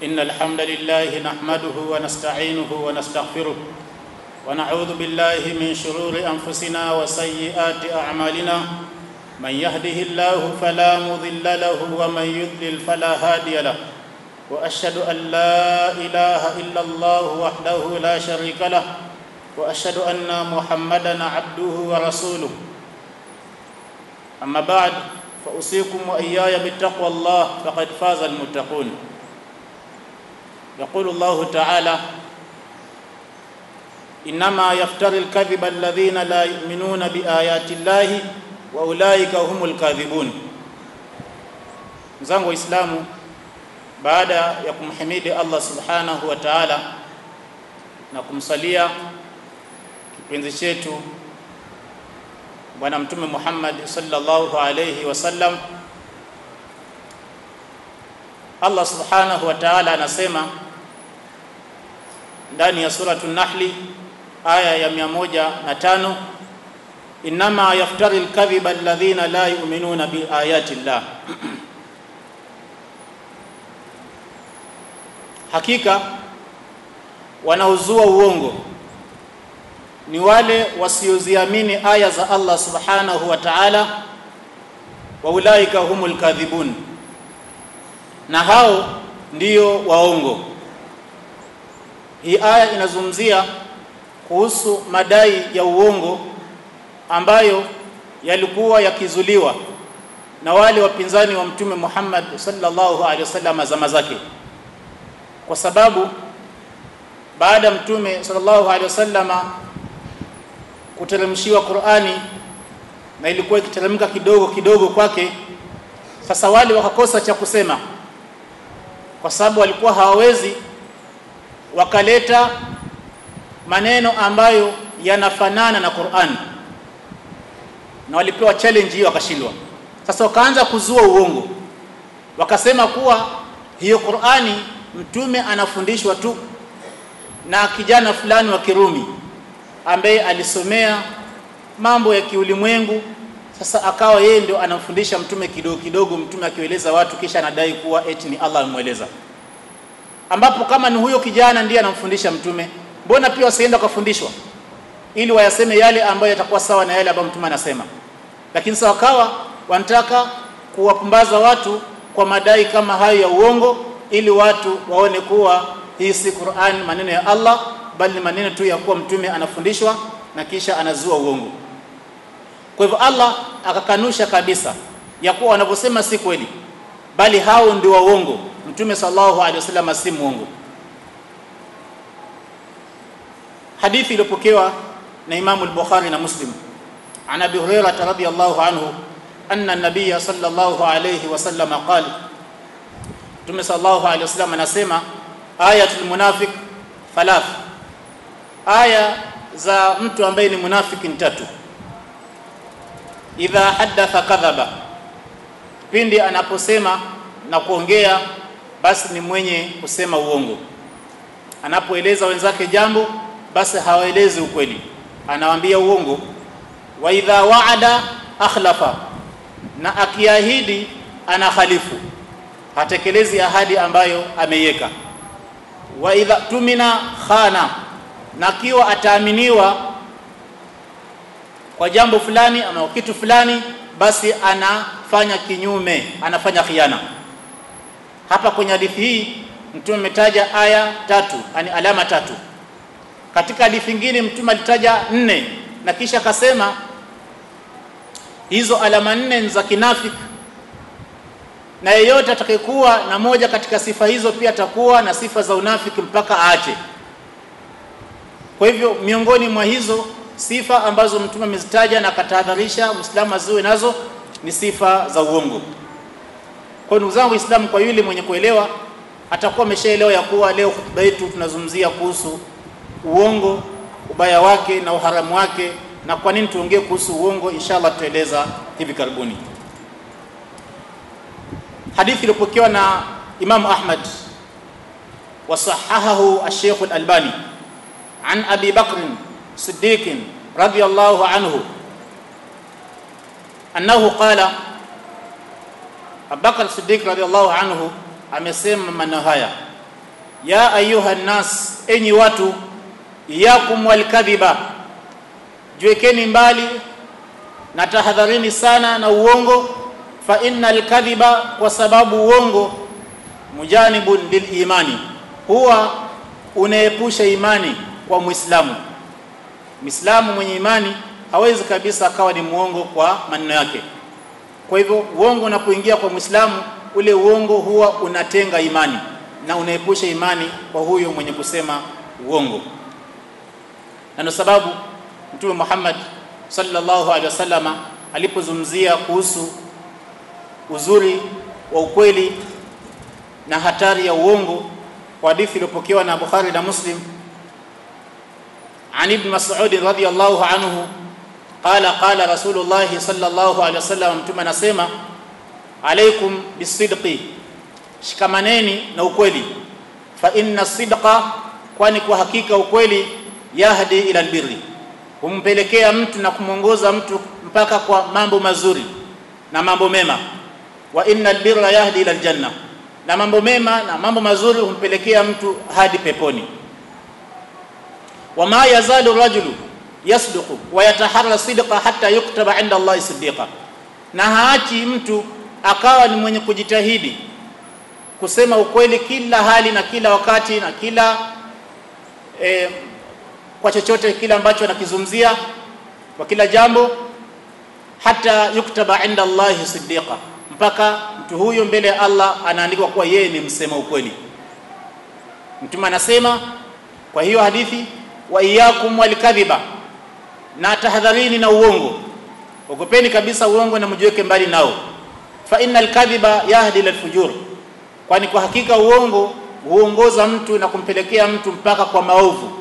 إن الحمد لله نحمده ونستعينه ونستغفره ونعوذ بالله من شرور أنفسنا وسيئات أعمالنا من يهده الله فلا مضل له ومن يضلل فلا هادي له وأشهد أن لا إله إلا الله وحده لا شريك له وأشهد أن محمدا عبده ورسوله أما بعد فأوصيكم وإياي بتقوى الله فقد فاز المتقون يقول الله تعالى إنما يفتري الكذب الذين لا يؤمنون بآيات الله وأولئك هم الكاذبون mzangu waislamu baada ya kumhimidi allah subhanahu wa taala na kumsalia kipenzi chetu bwana mtume muhammad sallallahu alayhi wasallam allah subhanahu wa taala anasema ndani ya suratu nahli aya ya 105 inma yaftari lkadhiba alladhina la yuminuna biayati llah hakika wanaozua uongo ni wale wasioziamini aya za Allah subhanahu wa ta'ala wa ulaika humul kadhibun na hao ndio waongo hii aya inazungumzia kuhusu madai ya uongo ambayo yalikuwa yakizuliwa na wale wapinzani wa mtume Muhammad sallallahu alaihi wasallam zama zake kwa sababu baada ya mtume sallallahu alaihi wasallama kuteremshiwa Qur'ani na ilikuwa ikiteremka kidogo kidogo kwake sasa wale wakakosa cha kusema kwa sababu walikuwa hawawezi wakaleta maneno ambayo yanafanana na Qur'an na walipewa challenge hiyo wakashindwa sasa wakaanza kuzua uongo wakasema kuwa hiyo Qur'ani mtume anafundishwa tu na kijana fulani wa Kirumi ambaye alisomea mambo ya kiulimwengu sasa akawa yeye ndio anamfundisha mtume kidogo kidogo mtume akieleza watu kisha anadai kuwa eti ni Allah amweleza ambapo kama ni huyo kijana ndiye anamfundisha mtume mbona pia wasienda kufundishwa ili wayaseme yale ambayo yatakuwa sawa na yale ambayo mtume anasema lakini sasa wakawa wanataka kuwapumbaza watu kwa madai kama hayo ya uongo ili watu waone kuwa hii si Qur'an maneno ya Allah bali ni maneno tu ya kuwa mtume anafundishwa na kisha anazua uongo kwa hivyo Allah akakanusha kabisa ya kuwa wanavyosema si kweli bali hao ndio waongo mtume sallallahu alaihi wasallam si muongo hadithi iliyopokewa na Imam al-Bukhari na Muslim عن ابي هريره رضي الله عنه ان النبي صلى الله عليه وسلم قال Mtume sallallahu alaihi wasallam anasema ayatul munafiq thalath aya za mtu ambaye ni munafiki ni tatu idha haddatha kadhaba pindi anaposema na kuongea basi ni mwenye kusema uongo anapoeleza wenzake jambo basi hawaelezi ukweli anawaambia uongo wa idha waada akhlafa na akiahidi ana khalifu hatekelezi ahadi ambayo ameiweka wa idha tumina khana na kiwa ataaminiwa kwa jambo fulani ama kitu fulani basi anafanya kinyume anafanya khiana hapa kwenye hadithi hii mtume ametaja aya tatu yani alama tatu katika hadithi nyingine mtume alitaja nne na kisha akasema hizo alama nne za kinafiki na yeyote atakayekuwa na moja katika sifa hizo pia atakuwa na sifa za unafiki mpaka aache kwa hivyo miongoni mwa hizo sifa ambazo mtume amezitaja na akatahadharisha muislamu aziwe nazo ni sifa za uongo kwa ndugu zangu waislamu kwa yule mwenye kuelewa atakuwa ameshaelewa ya kuwa leo hutuba yetu tunazungumzia kuhusu uongo ubaya wake na uharamu wake na kwa nini tuongee kuhusu uongo inshallah tutaeleza hivi karibuni hadithi iliyopokewa na Imam Ahmad wasahahahu al-Sheikh al-Albani an Abi Bakr Siddiq radiyallahu anhu annahu qala Abubakar Siddiq radhiallahu anhu amesema maneno haya ya ayuha nnas enyi watu iyakum walkadhiba jiwekeni mbali na tahadharini sana na uongo fa inna alkadhiba kwa sababu uongo mujanibun lilimani huwa unaepusha imani kwa muislamu muislamu mwenye imani hawezi kabisa akawa ni muongo kwa maneno yake kwa hivyo uongo unapoingia kwa muislamu ule uongo huwa unatenga imani na unaepusha imani kwa huyo mwenye kusema uongo na ndio sababu mtume Muhammad sallallahu alaihi wasallama alipozungumzia kuhusu uzuri wa ukweli na hatari ya uongo kwa hadithi iliyopokewa na Bukhari na Muslim عن ابن مسعود رضي الله عنه قال قال رسول الله صلى الله عليه وسلم mtume anasema alaikum bisidqi shikamaneni na ukweli fa inna sidqa kwani kwa hakika ukweli yahdi ila albirri humpelekea mtu na kumwongoza mtu mpaka kwa mambo mazuri na mambo mema wa inna albirra yahdi ila aljanna na mambo mema na mambo mazuri humpelekea mtu hadi peponi wama yazalu rajulu yasduqu wa yataharra sidqa hatta yuktaba inda Allahi siddiqa na haachi mtu akawa ni mwenye kujitahidi kusema ukweli kila hali na kila wakati na kila e, kwa chochote kile ambacho anakizungumzia kwa kila jambo hata yuktaba inda Allahi siddiqa mpaka mtu huyo mbele ya Allah anaandikwa kuwa yeye ni msema ukweli mtume anasema kwa hiyo hadithi wa iyakum walikadhiba na tahadharini na uongo ogopeni kabisa uongo na mjiweke mbali nao fa innal kadhiba yahdi ila fujur kwani kwa hakika uongo huongoza mtu na kumpelekea mtu mpaka kwa maovu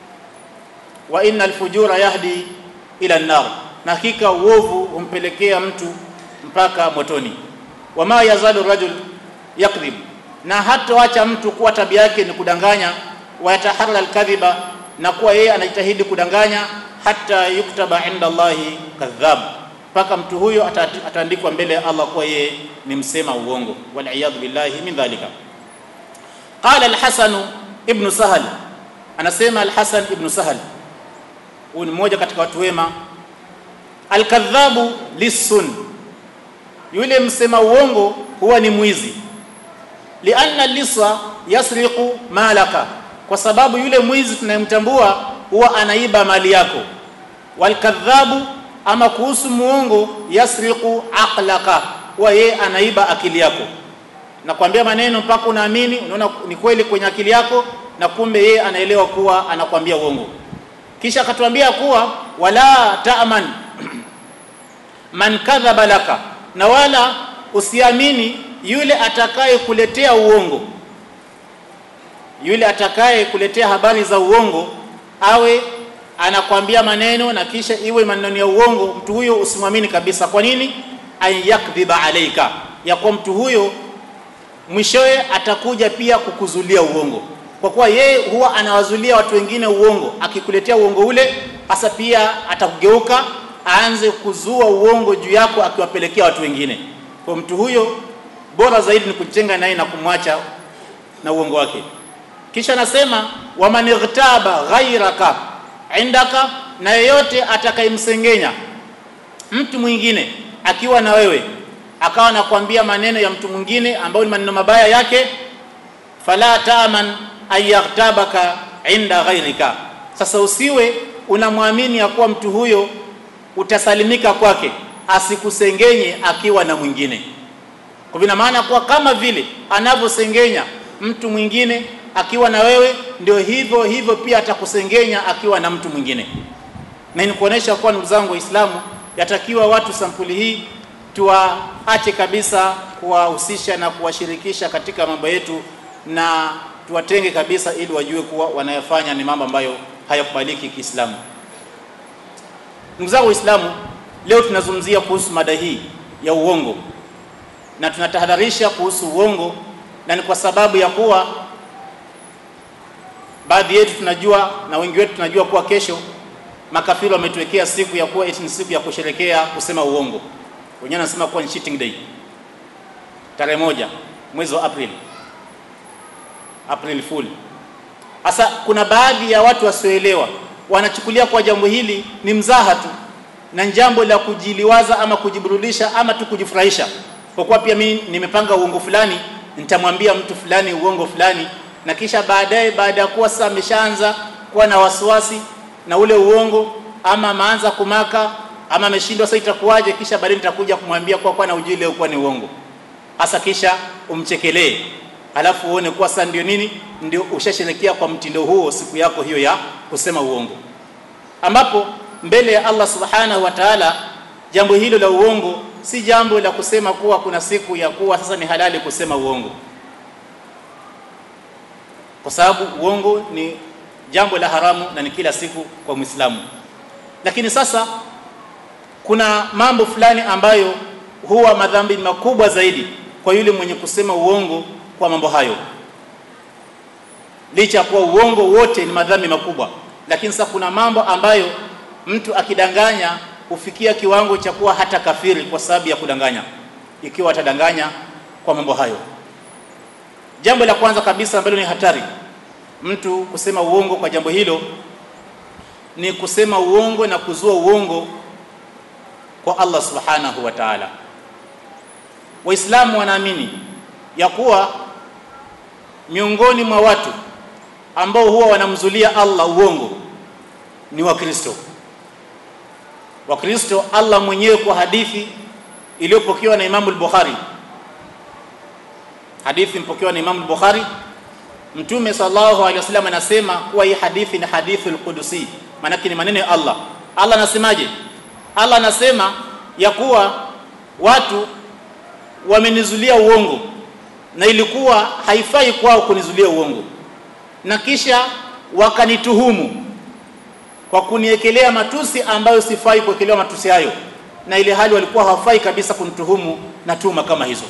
wa innal fujura yahdi ila nar na hakika uovu humpelekea mtu mpaka motoni wama yazalu rajul yakdhib na hatoacha mtu kuwa tabia yake ni kudanganya wa yataharra alkadhiba na kuwa yeye anajitahidi kudanganya hata yuktaba inda Allahi kadhab mpaka mtu huyo ataandikwa mbele ya Allah kuwa yeye ni msema uongo waliyadhu billahi min dhalika qala al-hasan ibn sahal anasema al-hasan ibn sahal huyu ni mmoja katika watu wema al-kadhabu lisun yule msema uongo huwa ni mwizi lianna lisa yasriqu malaka kwa sababu yule mwizi tunayemtambua huwa anaiba mali yako walkadhabu ama kuhusu muongo yasriqu aqlaka huwa yeye anaiba akili yako nakwambia maneno mpaka unaamini unaona ni kweli kwenye akili yako na kumbe yeye anaelewa kuwa anakwambia uongo kisha akatuambia kuwa wala ta'man man kadhaba laka na wala usiamini yule atakaye kuletea uongo yule atakaye kuletea habari za uongo awe anakwambia maneno na kisha iwe maneno ya uongo mtu huyo usimwamini kabisa kwa nini ayakdhiba alaika ya kwa mtu huyo mwishowe atakuja pia kukuzulia uongo kwa kuwa yeye huwa anawazulia watu wengine uongo akikuletea uongo ule hasa pia atakugeuka aanze kuzua uongo juu yako akiwapelekea watu wengine kwa mtu huyo bora zaidi ni kujenga naye na kumwacha na uongo wake kisha nasema waman ightaba ghairaka indaka na yeyote atakayemsengenya mtu mwingine akiwa na wewe akawa anakuambia maneno ya mtu mwingine ambayo ni maneno mabaya yake fala taman ayaghtabaka inda ghairika sasa usiwe unamwamini ya kuwa mtu huyo utasalimika kwake asikusengenye akiwa na mwingine kwa vina maana kuwa kama vile anavyosengenya mtu mwingine akiwa na wewe ndio hivyo hivyo pia atakusengenya akiwa na mtu mwingine na ni kuonesha kuwa ndugu zangu waislamu yatakiwa watu sampuli hii tuwaache kabisa kuwahusisha na kuwashirikisha katika mambo yetu na tuwatenge kabisa ili wajue kuwa wanayofanya ni mambo ambayo hayakubaliki Kiislamu. Ndugu zangu Waislamu, leo tunazungumzia kuhusu mada hii ya uongo na tunatahadharisha kuhusu uongo, na ni kwa sababu ya kuwa baadhi yetu tunajua na wengi wetu tunajua kuwa kesho makafiri wametuwekea siku ya kuwa eti ni siku ya kusherekea kusema uongo. Wenyewe wanasema kuwa ni cheating day, tarehe moja mwezi wa Aprili April Fool. Sasa kuna baadhi ya watu wasioelewa wanachukulia kwa jambo hili ni mzaha tu na jambo la kujiliwaza ama kujiburudisha ama tu kujifurahisha, kwa kuwa pia mimi nimepanga uongo fulani, nitamwambia mtu fulani uongo fulani, na kisha baadaye, baada ya kuwa sasa ameshaanza kuwa na wasiwasi na ule uongo, ama ameanza kumaka ama ameshindwa, sasa itakuwaje? Kisha baadaye nitakuja kumwambia kwa kwa na ujui leo kuwa ni uongo hasa, kisha umchekelee, alafu uone kuwa sasa ndio nini, ndio ushasherekea kwa mtindo huo siku yako hiyo ya kusema uongo, ambapo mbele ya Allah subhanahu wa ta'ala, jambo hilo la uongo si jambo la kusema kuwa kuna siku ya kuwa sasa ni halali kusema uongo, kwa sababu uongo ni jambo la haramu na ni kila siku kwa Muislamu. Lakini sasa kuna mambo fulani ambayo huwa madhambi makubwa zaidi kwa yule mwenye kusema uongo kwa mambo hayo, licha ya kuwa uongo wote ni madhambi makubwa, lakini sasa kuna mambo ambayo mtu akidanganya hufikia kiwango cha kuwa hata kafiri kwa sababu ya kudanganya, ikiwa atadanganya kwa mambo hayo. Jambo la kwanza kabisa ambalo ni hatari mtu kusema uongo kwa jambo hilo ni kusema uongo na kuzua uongo kwa Allah subhanahu wa ta'ala. Waislamu wanaamini ya kuwa miongoni mwa watu ambao huwa wanamzulia Allah uongo ni Wakristo. Wakristo, Allah mwenyewe kwa hadithi iliyopokewa na Imamu al-Bukhari, hadithi mpokewa na Imamu al-Bukhari, Mtume sallallahu alaihi wasallam anasema kuwa hii hadithi ni hadithul qudusi, maanake ni maneno ya Allah. Allah anasemaje? Allah anasema ya kuwa watu wamenizulia uongo na ilikuwa haifai kwao kunizulia uongo, na kisha wakanituhumu kwa kuniekelea matusi ambayo sifai kuwekelewa matusi hayo, na ile hali walikuwa hawafai kabisa kunituhumu na tuma kama hizo.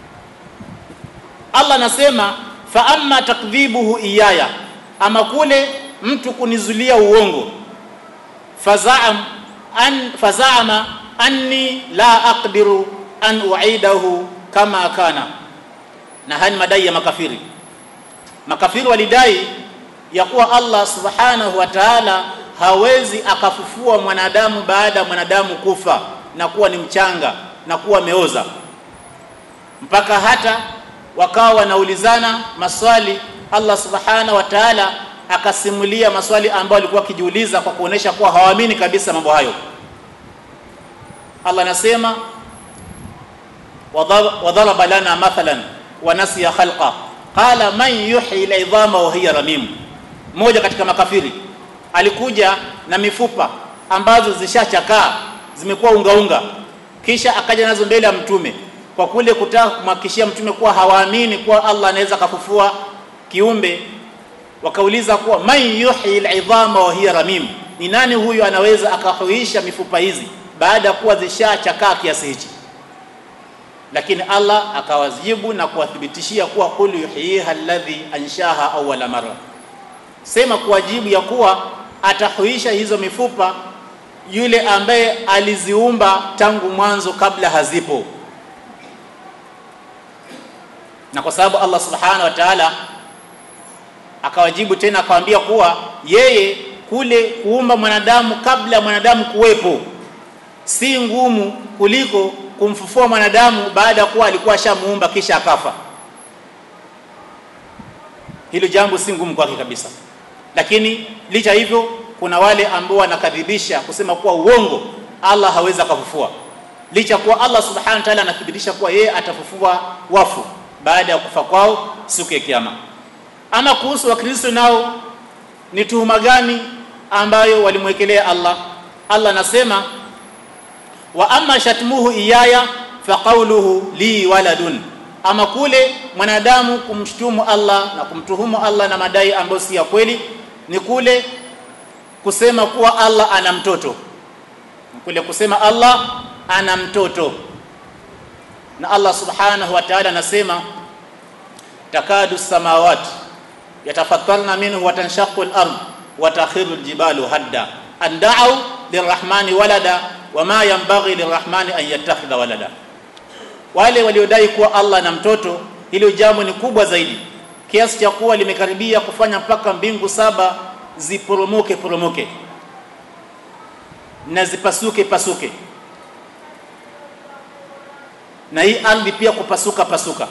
Allah anasema fa amma takdhibuhu iyaya, ama kule mtu kunizulia uongo, fazaam an fazaama anni la aqdiru an uidahu kama kana, na haya ni madai ya makafiri. Makafiri walidai ya kuwa Allah subhanahu wa ta'ala hawezi akafufua mwanadamu baada ya mwanadamu kufa na kuwa ni mchanga na kuwa ameoza, mpaka hata wakawa wanaulizana maswali. Allah subhanahu wa ta'ala akasimulia maswali ambayo walikuwa wakijiuliza kwa kuonesha kuwa hawaamini kabisa mambo hayo. Allah anasema wadharaba lana mathalan wa nasiya khalqa qala man yuhyi al-idhama wa hiya ramim. Mmoja katika makafiri alikuja na mifupa ambazo zishachakaa zimekuwa ungaunga, kisha akaja nazo mbele ya Mtume kwa kule kutaka kumhakikishia Mtume kuwa hawaamini kuwa Allah anaweza kafufua kiumbe. Wakauliza kuwa man yuhyi al-idhama wa hiya ramim, ni nani huyu anaweza akahuisha mifupa hizi baada ya kuwa zishachakaa kiasi hichi? Lakini Allah akawajibu na kuwathibitishia kuwa qul yuhyiha alladhi anshaha awwala marra, sema kuwajibu ya kuwa atahuisha hizo mifupa yule ambaye aliziumba tangu mwanzo kabla hazipo. Na kwa sababu Allah subhanahu wa ta'ala akawajibu tena akawaambia kuwa yeye kule kuumba mwanadamu kabla ya mwanadamu kuwepo si ngumu kuliko kumfufua mwanadamu baada ya kuwa alikuwa ashamuumba kisha akafa. Hilo jambo si ngumu kwake kabisa, lakini licha hivyo, kuna wale ambao wanakadhibisha kusema kuwa uongo, Allah hawezi akafufua, licha kuwa Allah subhanahu wa ta'ala anathibitisha kuwa yeye atafufua wafu baada ya kufa kwao siku ya Kiyama. Ama kuhusu Wakristo nao ni tuhuma gani ambayo walimwekelea Allah? Allah anasema wa amma shatmuhu iyaya fa qawluhu li waladun, ama kule mwanadamu kumshtumu Allah na kumtuhumu Allah na madai ambayo si ya kweli ni kule kusema kuwa Allah ana mtoto, kule kusema Allah ana mtoto. Na Allah subhanahu wa ta'ala anasema takadu samawati yatafattarna minhu wa tanshaqu al-ard wa takhiru al-jibalu hadda an da'u lirrahmani walada wama yanbaghi lirrahmani an yattakhidha walada. Wale waliodai kuwa Allah na mtoto, hilo jambo ni kubwa zaidi kiasi cha kuwa limekaribia kufanya mpaka mbingu saba ziporomoke poromoke na zipasuke pasuke na hii ardhi pia kupasuka pasuka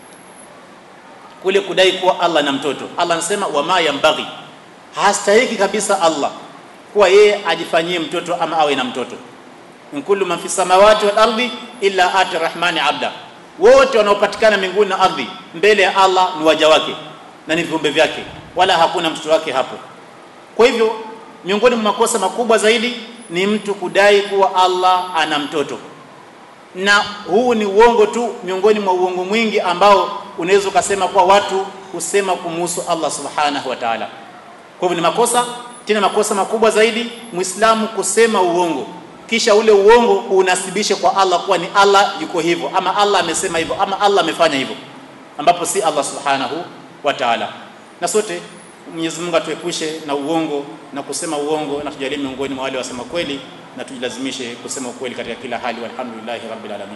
kule kudai kuwa Allah na mtoto Allah anasema wama yambaghi hastahiki kabisa Allah kuwa yeye ajifanyie mtoto ama awe na mtoto in kullu man fi samawati wal ardi illa ati rahmani abda wote wanaopatikana mbinguni na ardhi mbele ya Allah ni waja wake na ni viumbe vyake wala hakuna mtoto wake hapo kwa hivyo miongoni mwa makosa makubwa zaidi ni mtu kudai kuwa Allah ana mtoto na huu ni uongo tu miongoni mwa uongo mwingi ambao unaweza ukasema kuwa watu husema kumuhusu Allah subhanahu wa ta'ala kwa hivyo ni makosa tena makosa makubwa zaidi muislamu kusema uongo kisha ule uongo unasibishe kwa Allah kuwa ni Allah yuko hivyo ama Allah amesema hivyo ama Allah amefanya hivyo ambapo si Allah subhanahu wa ta'ala na sote Mwenyezi Mungu atuepushe na uongo na kusema uongo na tujalie miongoni mwa wale wasema kweli na tujilazimishe kusema ukweli katika kila hali walhamdulillahi rabbil alamin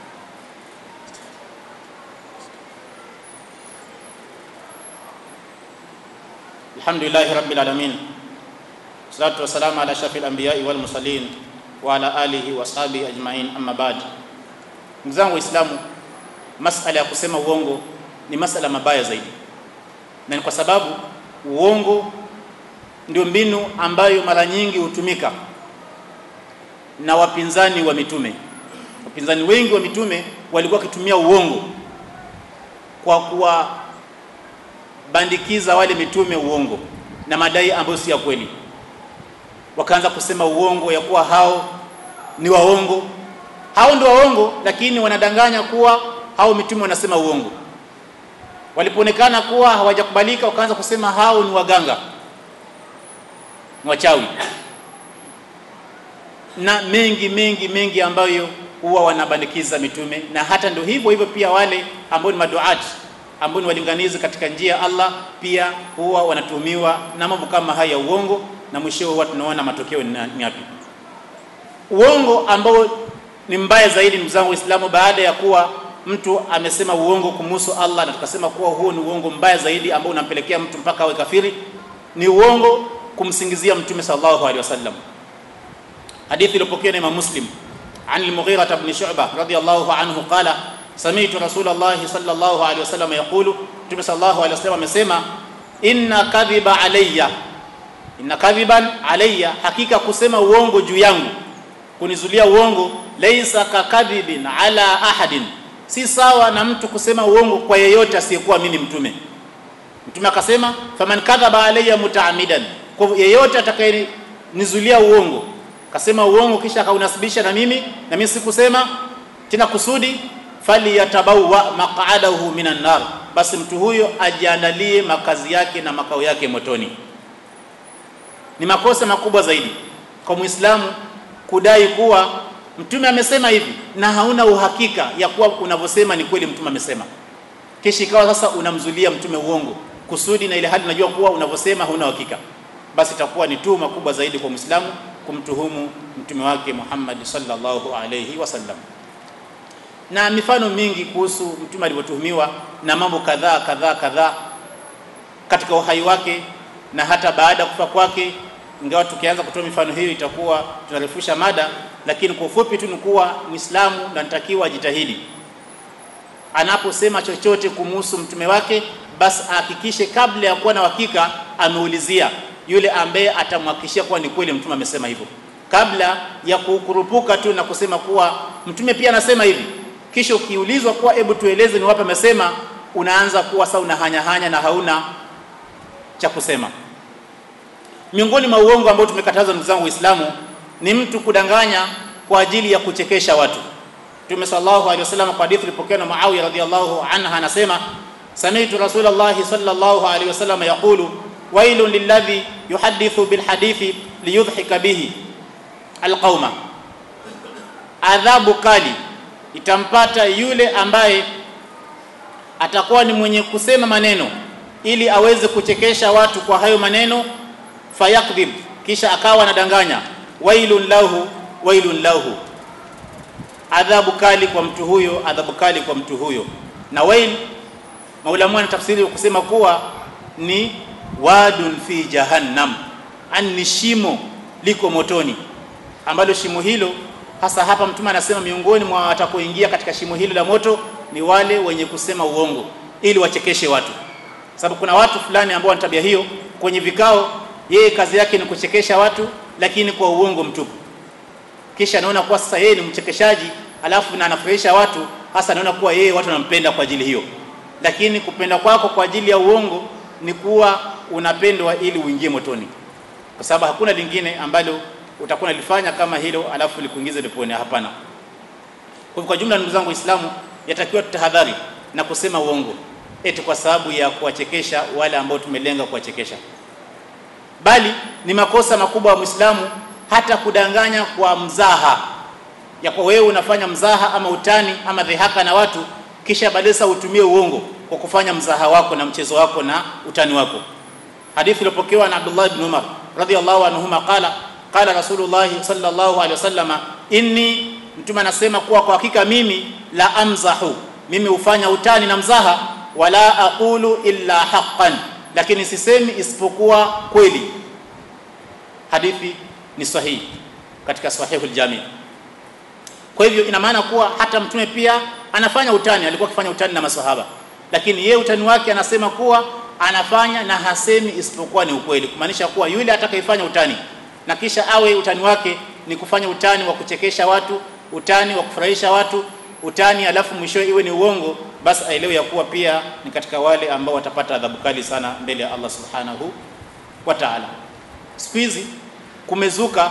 alhamdulillahi rabbil alamin salatu wassalamu ala shafil anbiya'i wal mursalin wa ala alihi wa ashabihi ajma'in amma ba'd ndugu zangu waislamu masala ya kusema uongo ni masala mabaya zaidi na ni kwa sababu uongo ndio mbinu ambayo mara nyingi hutumika na wapinzani wa mitume wapinzani wengi wa mitume walikuwa wakitumia uongo kwa kuwabandikiza wale mitume uongo na madai ambayo si ya kweli wakaanza kusema uongo ya kuwa hao ni waongo hao ndio waongo lakini wanadanganya kuwa hao mitume wanasema uongo walipoonekana kuwa hawajakubalika wakaanza kusema hao ni waganga ni wachawi na mengi mengi mengi ambayo huwa wanabandikiza mitume na hata ndio hivyo hivyo pia wale ambao ni maduati ambao ni walinganizi katika njia ya Allah pia huwa wanatumiwa na mambo kama haya ya uongo na mwisho huwa tunaona matokeo ni yapi uongo ambao ni mbaya zaidi ndugu zangu waislamu baada ya kuwa mtu amesema uongo kumhusu Allah na tukasema kuwa huo ni uongo mbaya zaidi ambao unampelekea mtu mpaka awe kafiri ni uongo kumsingizia mtume sallallahu alaihi wasallam hadithi iliyopokewa na Imam Muslim عن المغيرة بن شعبة رضي الله عنه قال سمعت رسول الله صلى الله عليه وسلم يقول مtume صلى الله عليه وسلم amesema inna kadhiba alayya inna kadhiban alayya hakika kusema uongo juu yangu kunizulia uongo laysa kakadhibin ala ahadin si sawa na mtu kusema uongo kwa yeyote asiyekuwa mimi mtume mtume akasema faman kadhaba alayya mutaamidan kwa yeyote atakayenizulia uongo akasema uongo kisha akaunasibisha na mimi na mimi sikusema tena kusudi faliyatabawa maq'adahu minan nar basi mtu huyo ajiandalie makazi yake na makao yake motoni ni makosa makubwa zaidi kwa muislamu kudai kuwa mtume amesema hivi na hauna uhakika ya kuwa unavyosema ni kweli mtume amesema kisha ikawa sasa unamzulia mtume uongo kusudi na ile hali unajua kuwa unavyosema huna uhakika basi itakuwa ni tuhuma kubwa zaidi kwa muislamu kumtuhumu mtume wake Muhammad sallallahu alayhi wasallam na mifano mingi kuhusu mtume alivyotuhumiwa na mambo kadhaa kadhaa kadhaa katika uhai wake na hata baada ya kufa kwake ingawa tukianza kutoa mifano hiyo itakuwa tunarefusha mada lakini kwa ufupi tu ni kuwa muislamu anatakiwa ajitahidi anaposema chochote kumhusu mtume wake basi ahakikishe kabla ya kuwa na hakika ameulizia yule ambaye atamhakikishia kuwa ni kweli mtume amesema hivyo kabla ya kukurupuka tu na kusema kuwa mtume pia anasema hivi kisha ukiulizwa kuwa hebu tueleze ni wapi amesema unaanza kuwa sasa unahanya hanya na hauna cha kusema miongoni mwa uongo ambao tumekataza ndugu zangu waislamu ni mtu kudanganya kwa ajili ya kuchekesha watu Mtume sallallahu alaihi wasallam kwa hadithi ilipokewa na Muawiya radhiyallahu anha anasema sami'tu Rasulullah sallallahu alaihi wasallam yaqulu wailun lilladhi yuhaddithu bilhadithi liyudhhika bihi alqauma adhabu kali itampata yule ambaye atakuwa ni mwenye kusema maneno ili aweze kuchekesha watu kwa hayo maneno fayakdhib kisha akawa anadanganya wailun lahu wailun lahu adhabu kali kwa mtu huyo adhabu kali kwa mtu huyo na wail maulamu na tafsiri kusema kuwa ni wadun fi jahannam an ni shimo liko motoni ambalo shimo hilo hasa hapa mtume anasema miongoni mwa watakoingia katika shimo hilo la moto ni wale wenye kusema uongo ili wachekeshe watu sababu kuna watu fulani ambao wana tabia hiyo kwenye vikao yeye kazi yake ni kuchekesha watu lakini kwa uongo mtupu kisha anaona kuwa sasa yeye ni mchekeshaji alafu na anafurahisha watu hasa anaona kuwa yeye watu wanampenda kwa ajili hiyo lakini kupenda kwako kwa ajili ya uongo ni kuwa unapendwa ili uingie motoni kwa sababu hakuna lingine ambalo utakuwa unalifanya kama hilo alafu likuingize peponi hapana kwa kwa jumla ndugu zangu waislamu yatakiwa tutahadhari na kusema uongo eti kwa sababu ya kuwachekesha wale ambao tumelenga kuwachekesha bali ni makosa makubwa wa muislamu hata kudanganya kwa mzaha ya kwa wewe unafanya mzaha ama utani ama dhihaka na watu kisha badala utumie uongo kwa kufanya mzaha wako na mchezo wako na utani wako hadithi iliyopokewa na Abdullah ibn Umar radhiyallahu anhuma qala qala rasulullah sallallahu alaihi wasallama inni mtume anasema kuwa kwa hakika mimi la amzahu mimi hufanya utani na mzaha wala aqulu illa haqqan lakini sisemi isipokuwa kweli hadithi ni sahihi katika sahihul jami kwa hivyo ina maana kuwa hata mtume pia anafanya utani alikuwa akifanya utani na maswahaba lakini yeye utani wake anasema kuwa anafanya na hasemi isipokuwa ni ukweli kumaanisha kuwa yule atakayefanya utani na kisha awe utani wake ni kufanya utani wa kuchekesha watu utani wa kufurahisha watu utani alafu mwisho iwe ni uongo basi aelewe ya kuwa pia ni katika wale ambao watapata adhabu kali sana mbele ya Allah subhanahu wa ta'ala siku hizi kumezuka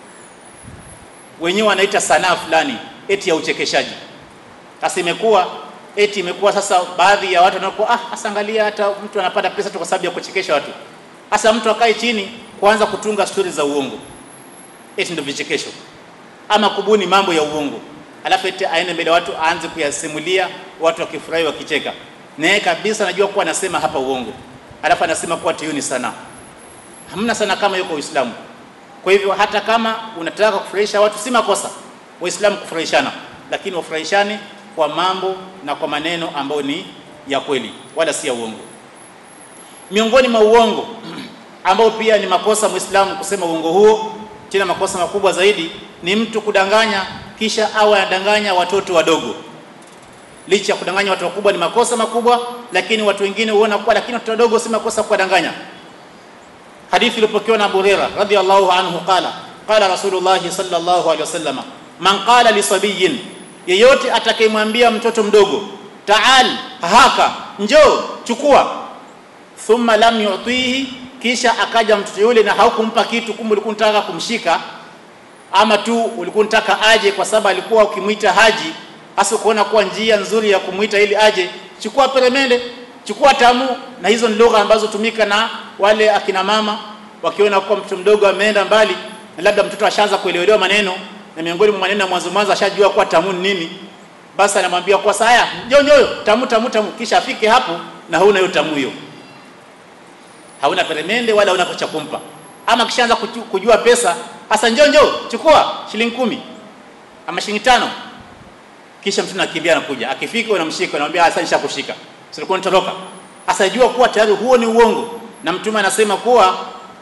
wenyewe wanaita sanaa fulani eti ya uchekeshaji sasa imekuwa eti imekuwa sasa baadhi ya watu wanakuwa ah hasa angalia hata mtu anapata pesa tu kwa sababu ya kuchekesha watu hasa mtu akae chini kuanza kutunga stori za uongo eti ndio vichekesho ama kubuni mambo ya uongo alafu eti aende mbele watu aanze kuyasimulia watu wakifurahi wakicheka naye kabisa anajua kuwa anasema hapa uongo alafu anasema kuwa tiyo ni sana hamna sana kama yuko Uislamu kwa hivyo hata kama unataka kufurahisha watu si makosa waislamu kufurahishana lakini wafurahishane kwa mambo na kwa maneno ambayo ni ya kweli wala si ya uongo miongoni mwa uongo ambao pia ni makosa muislamu kusema uongo huo tena makosa makubwa zaidi ni mtu kudanganya kisha awe anadanganya watoto wadogo licha ya kudanganya watu wakubwa ni makosa makubwa lakini watu wengine huona kuwa lakini watoto wadogo si makosa kuwadanganya hadithi iliyopokewa na Abu Hurairah radhiyallahu anhu qala qala rasulullah sallallahu alaihi wasallam man qala li sabiyin yeyote atakayemwambia mtoto mdogo taal haka njoo chukua thumma lam yu'tihi kisha akaja mtoto yule na haukumpa kitu kumbe ulikuwa unataka kumshika ama tu ulikuwa unataka aje kwa sababu alikuwa ukimwita haji hasa kuona kuwa njia nzuri ya kumwita ili aje chukua peremende chukua tamu na hizo ni lugha ambazo tumika na wale akina mama wakiona kuwa mtoto mdogo ameenda mbali na labda mtoto ashaanza kuelewa maneno na miongoni mwa maneno ya mwanzo mwanzo ashajua kuwa tamu ni nini basi anamwambia kwa saya njoo njoo tamu tamu tamu kisha afike hapo na huna hiyo tamu hiyo hauna peremende wala huna cha kumpa ama kishaanza kujua pesa hasa njoo njoo chukua shilingi kumi ama shilingi tano kisha mtu anakimbia anakuja akifika unamshika unamwambia sasa nishakushika silikuwa nitoroka asajua kuwa tayari huo ni uongo na mtume anasema kuwa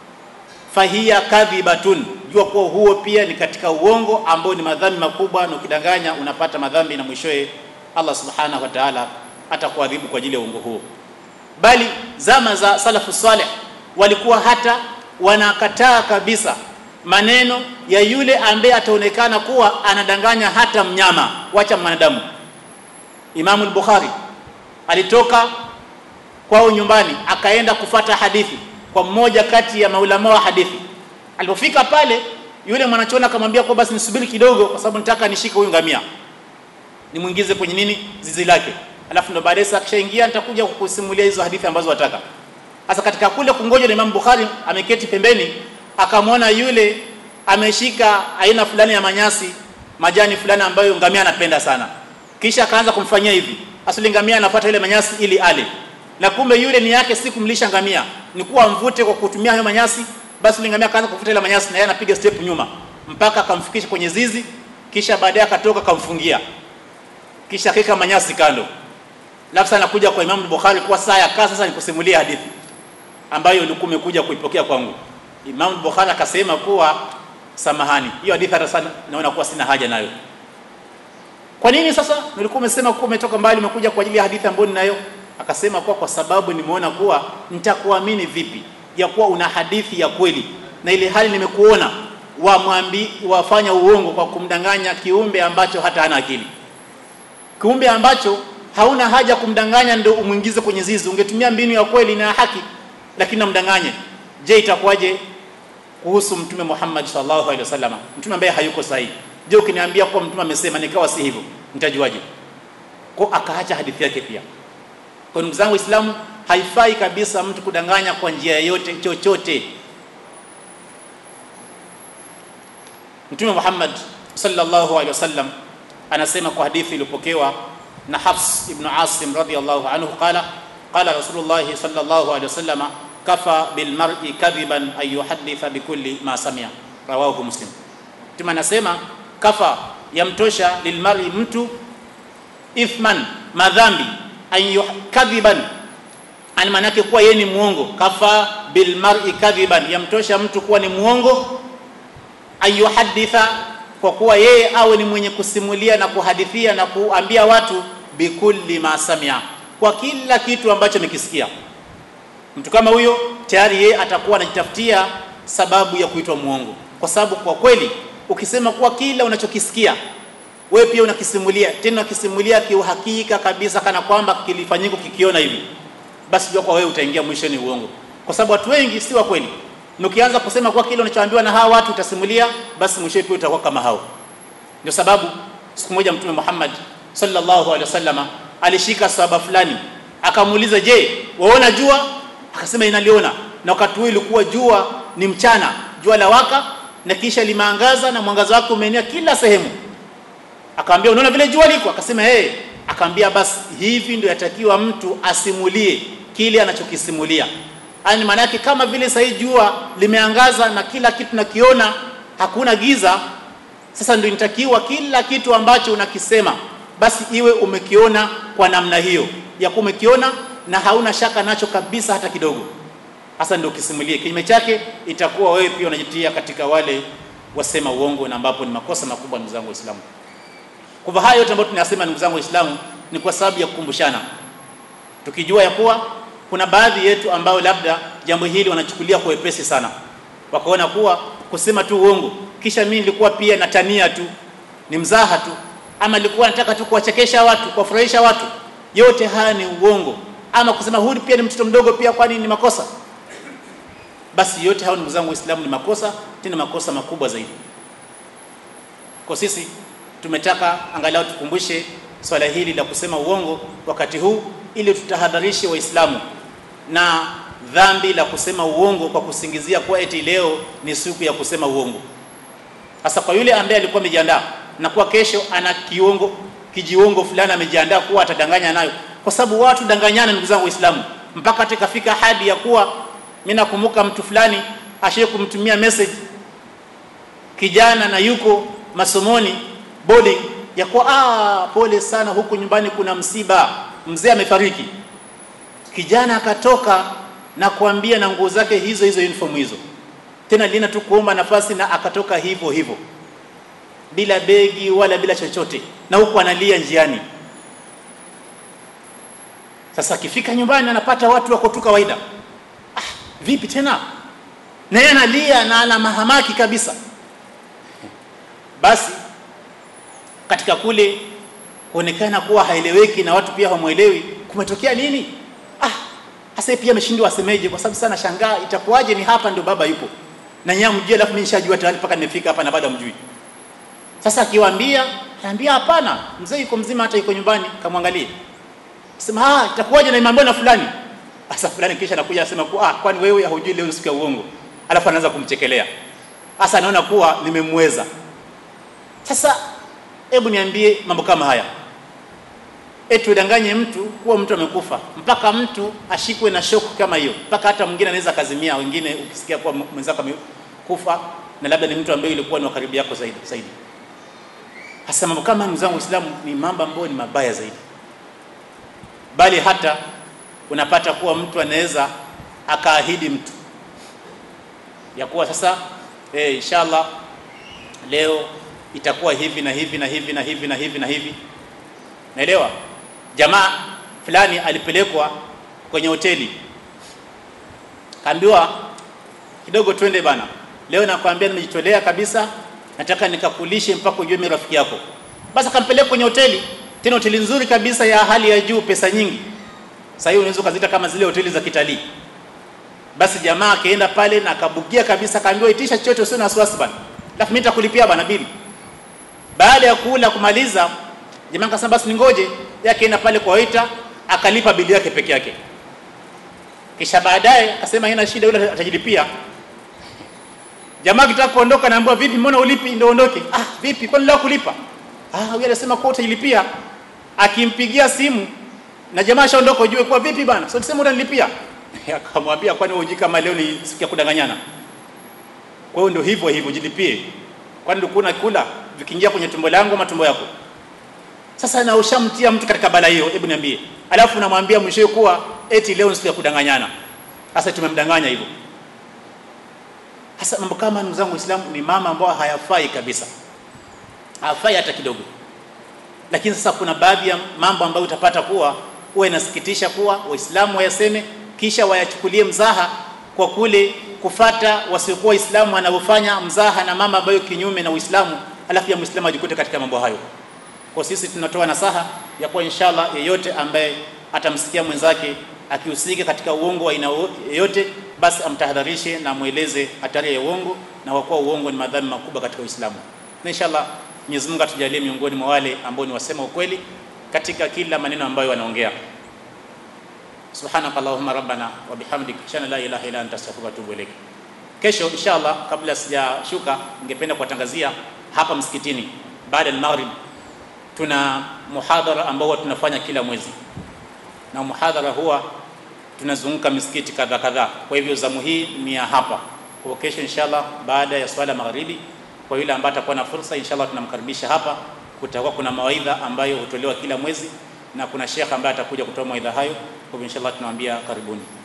fahia kadhibatun jua kuwa huo pia ni katika uongo ambao ni madhambi makubwa na ukidanganya unapata madhambi na mwishowe Allah subhanahu wa ta'ala atakuadhibu kwa ajili ya uongo huo bali zama za salafu saleh walikuwa hata wanakataa kabisa maneno ya yule ambaye ataonekana kuwa anadanganya hata mnyama wacha mwanadamu Imam al-Bukhari alitoka kwao nyumbani akaenda kufata hadithi kwa mmoja kati ya maulama wa hadithi alipofika pale yule mwanachuoni akamwambia kwa basi nisubiri kidogo kwa sababu nataka nishike huyu ngamia nimuingize kwenye nini zizi lake alafu ndo baadaye akishaingia nitakuja kukusimulia hizo hadithi ambazo wataka sasa katika kule kungoja na Imam Bukhari ameketi pembeni akamwona yule ameshika aina fulani ya manyasi majani fulani ambayo ngamia anapenda sana kisha akaanza kumfanyia hivi asili ngamia anafuata ile manyasi ili ale na kumbe yule ni yake si kumlisha ngamia ni kuwa mvute kwa kutumia hayo manyasi basi yule ngamia akaanza kufuta ile manyasi na yeye anapiga step nyuma mpaka akamfikisha kwenye zizi kisha baadaye akatoka akamfungia kisha akaweka manyasi kando alafu sana kuja kwa Imam Bukhari kwa saa ya kaa sasa nikusimulia hadithi ambayo ulikuwa umekuja kuipokea kwangu. Imam Bukhari akasema kuwa samahani, hiyo hadithi hata sana naona kuwa sina haja nayo. Kwa nini sasa? Nilikuwa umesema kuwa umetoka mbali umekuja kwa ajili ya hadithi ambayo ninayo. Akasema kuwa kwa sababu nimeona kuwa nitakuamini vipi ya kuwa una hadithi ya kweli na ile hali nimekuona wamwambi wafanya uongo kwa kumdanganya kiumbe ambacho hata hana akili, kiumbe ambacho hauna haja kumdanganya ndio umwingize kwenye zizi. Ungetumia mbinu ya kweli na ya haki, lakini namdanganye. Je, itakuwaje kuhusu Mtume Muhammad sallallahu alaihi wasallam, mtume ambaye hayuko sahihi? Je, ukiniambia kuwa mtume amesema nikawa si hivyo, nitajuaje? Kwa akaacha hadithi yake pia. Kwa ndugu zangu Waislamu, haifai kabisa mtu kudanganya kwa njia yoyote chochote. Mtume Muhammad sallallahu alaihi wasallam anasema kwa hadithi iliyopokewa na Hafs ibn Asim radhiyallahu anhu qala qala Rasulullah sallallahu alaihi wasallam kafa bil mar'i kadhiban ay yuhadditha bikulli ma sami'a rawahu Muslim. Mtume anasema kafa yamtosha lilmar'i mtu ithman madhambi an kadhiban ani manake kuwa yeye ni muongo. Kafa bil mar'i kadhiban yamtosha mtu kuwa ni muongo ayuhaditha kwa kuwa yeye awe ni mwenye kusimulia na kuhadithia na kuambia watu bikulli ma samia, kwa kila kitu ambacho amekisikia. Mtu kama huyo tayari yeye atakuwa anajitafutia sababu ya kuitwa muongo, kwa sababu kwa kweli ukisema kuwa kila unachokisikia wewe pia unakisimulia, tena unakisimulia kiuhakika kabisa, kana kwamba kilifanyika kikiona hivi, basi jua kwa wewe utaingia mwishoni uongo, kwa sababu watu wengi si wa kweli na ukianza kusema kwa kile unachoambiwa na hawa watu utasimulia, basi mwisho pia utakuwa kama hao. Ndio sababu siku moja Mtume Muhammad sallallahu alaihi wasallam alishika sahaba fulani, akamuuliza, je, waona jua? Akasema inaliona. Na wakati huo ilikuwa jua ni mchana, jua la waka na kisha limeangaza na mwangaza wake umeenea kila sehemu. Akamwambia, unaona vile jua liko? Akasema hey. Akamwambia, basi hivi ndio yatakiwa mtu asimulie kile anachokisimulia yani maana yake kama vile sasa jua limeangaza na kila kitu nakiona, hakuna giza. Sasa ndio inatakiwa kila kitu ambacho unakisema basi iwe umekiona kwa namna hiyo ya kumekiona na hauna shaka nacho kabisa hata kidogo. Sasa ndio ukisimulie. Kinyume chake itakuwa wewe pia unajitia katika wale wasema uongo, na ambapo ni makosa makubwa, ndugu zangu Waislamu. Kwa hivyo haya yote ambayo tunayasema, ndugu zangu Waislamu, ni kwa sababu ya kukumbushana, tukijua ya kuwa kuna baadhi yetu ambao labda jambo hili wanachukulia kwa wepesi sana, wakaona kuwa kusema tu uongo, kisha mimi nilikuwa pia natania tu, ni mzaha tu, ama nilikuwa nataka tu kuwachekesha watu, kuwafurahisha watu. Yote haya ni uongo. Ama kusema huyu pia ni mtoto mdogo pia, kwani ni makosa? Basi yote hayo ndugu zangu Waislamu ni makosa, tena makosa makubwa zaidi. Kwa sisi tumetaka angalau tukumbushe swala hili la kusema uongo wakati huu, ili tutahadharishe Waislamu na dhambi la kusema uongo kwa kusingizia kuwa eti leo ni siku ya kusema uongo. Sasa kwa yule ambaye alikuwa amejiandaa na kuwa kesho ana kiongo kijiongo fulani amejiandaa kuwa atadanganya nayo, kwa sababu watu danganyana, ndugu zangu Waislamu, mpaka hata ikafika hadi ya kuwa mimi nakumbuka mtu fulani ashaye kumtumia message kijana na yuko masomoni boarding ya kuwa ah, pole sana, huku nyumbani kuna msiba, mzee amefariki. Kijana akatoka na kuambia na nguo zake hizo hizo uniform hizo, tena lina tu kuomba nafasi, na akatoka hivyo hivyo bila begi wala bila chochote, na huku analia njiani. Sasa akifika nyumbani anapata watu wako tu kawaida. Ah, vipi tena? Na yeye analia na ana mahamaki kabisa. Basi katika kule kuonekana kuwa haeleweki na watu pia hawamwelewi, kumetokea nini? Ah, hasa pia ameshindwa asemeje, kwa sababu sana shangaa, itakuwaje ni hapa ndio baba yupo na nyinyi mjue, alafu mimi nishajua tayari mpaka nimefika hapa na bado mjui. Sasa akiwaambia, anambia hapana, mzee yuko mzima, hata yuko nyumbani, kamwangalie. Sema ah, itakuwaje na imeambiwa na fulani. Sasa fulani kisha anakuja anasema kuwa ah, kwani wewe hujui leo siku ya uongo? Alafu anaanza kumchekelea. Sasa anaona kuwa nimemweza. Sasa hebu niambie mambo kama haya, eti udanganye mtu kuwa mtu amekufa, mpaka mtu ashikwe na shoku kama hiyo, mpaka hata mwingine anaweza kazimia. Wengine ukisikia kuwa mwenzako amekufa na labda ni mtu ambaye ilikuwa ni wa karibu yako zaidi zaidi. Hasa mambo kama ndugu zangu Waislamu ni mambo ambayo ni mabaya zaidi, bali hata unapata kuwa mtu anaweza akaahidi mtu ya kuwa sasa eh, inshallah leo itakuwa hivi na hivi na hivi na hivi na hivi na hivi naelewa jamaa fulani alipelekwa kwenye hoteli kaambiwa kidogo twende bana leo nakwambia nimejitolea kabisa nataka nikakulishe mpaka ujue mimi rafiki yako basi akampeleka kwenye hoteli tena hoteli nzuri kabisa ya hali ya juu pesa nyingi sasa hiyo unaweza ukazita kama zile hoteli za kitalii basi jamaa akaenda pale na akabugia kabisa akaambiwa itisha chochote usio na wasiwasi bana alafu mimi nitakulipia bana bili baada ya kula kumaliza jamaa akasema basi ningoje yeye akaenda pale kwa waiter akalipa bili yake peke yake kisha baadaye akasema haina shida yule atajilipia jamaa kitaka kuondoka naambiwa vipi mbona ulipi ndio ondoke ah vipi kwani leo kulipa ah huyu anasema kwa utajilipia akimpigia simu na jamaa ashaondoka ujue kwa vipi bana sio tuseme utanilipia akamwambia kwani wewe kama leo ni siku ya kudanganyana kwa hiyo ndio hivyo hivyo jilipie kwani ulikuwa unakula vikiingia kwenye tumbo langu ama tumbo yako sasa na ushamtia mtu katika bala hiyo hebu niambie alafu namwambia mwishowe kuwa eti leo ni siku ya kudanganyana sasa tumemdanganya hivyo sasa mambo kama ndugu zangu Waislamu ni mama ambao hayafai kabisa hafai hata kidogo lakini sasa kuna baadhi ya mambo ambayo utapata kuwa huwa inasikitisha kuwa waislamu wayaseme kisha wayachukulie mzaha kwa kule kufata wasiokuwa waislamu wanavyofanya mzaha na mama ambayo kinyume na uislamu alafu ya muislamu ajikute katika mambo hayo kwa sisi tunatoa nasaha ya kuwa inshallah yeyote ambaye atamsikia mwenzake akihusika katika uongo wa aina yoyote basi amtahadharishe na mweleze hatari ya uongo na kwa kuwa uongo ni madhambi makubwa katika Uislamu. Na inshallah Mwenyezi Mungu atujalie miongoni mwa wale ambao ni wasema ukweli katika kila maneno ambayo wanaongea. Subhanaka Allahumma rabbana wa bihamdika ashhadu an la ilaha illa anta astaghfiruka wa atubu ilaik. Kesho inshallah kabla sijashuka ningependa kuwatangazia hapa msikitini baada ya maghrib tuna muhadhara ambao tunafanya kila mwezi. Na muhadhara huwa tunazunguka misikiti kadha kadhaa. Kwa hivyo zamu hii ni ya hapa. Kwa kesho inshallah baada ya swala magharibi kwa yule ambaye atakuwa na fursa inshallah tunamkaribisha hapa. Kutakuwa kuna mawaidha ambayo hutolewa kila mwezi na kuna shekha ambaye atakuja kutoa mawaidha hayo. Kwa hivyo inshallah tunamwambia karibuni.